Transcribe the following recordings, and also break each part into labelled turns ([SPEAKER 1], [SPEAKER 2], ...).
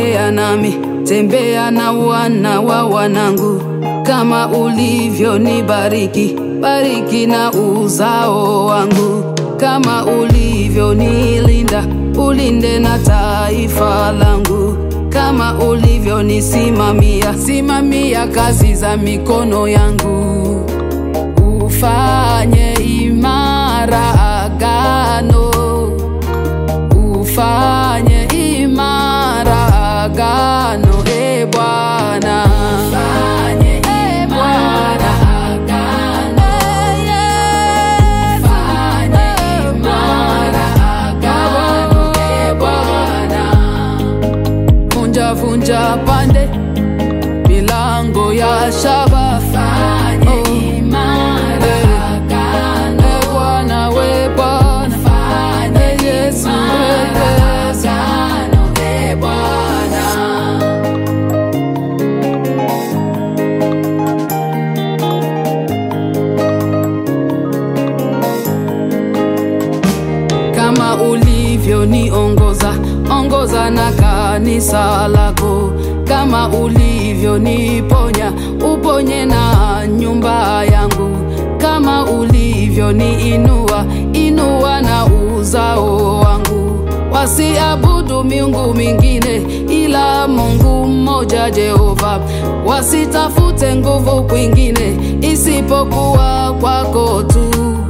[SPEAKER 1] tembea nami, tembea na wana wa wanangu, kama ulivyonibariki, bariki na uzao wangu, kama ulivyonilinda, ulinde na taifa langu, kama ulivyonisimamia, simamia kazi za mikono yangu, ufanye imara agano ufanye imara agano e Bwana, ufanye imara agano, ufanye imara agano e Bwana, vunja vunja pande milango ya shaba, fanye imara agano e Bwana, we Bwana, fanye Yesu we Yesu agano e Bwana. kama ulivyoniongoza ongoza na kanisa lako, kama ulivyoniponya uponye na nyumba yangu, kama ulivyoniinua inua na uzao wangu, wasiabudu miungu mingine ila Mungu mmoja Jehova, wasitafute nguvu kwingine isipokuwa kwako tu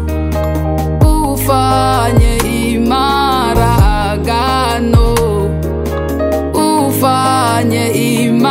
[SPEAKER 1] ufanye imara agano, ufanye imara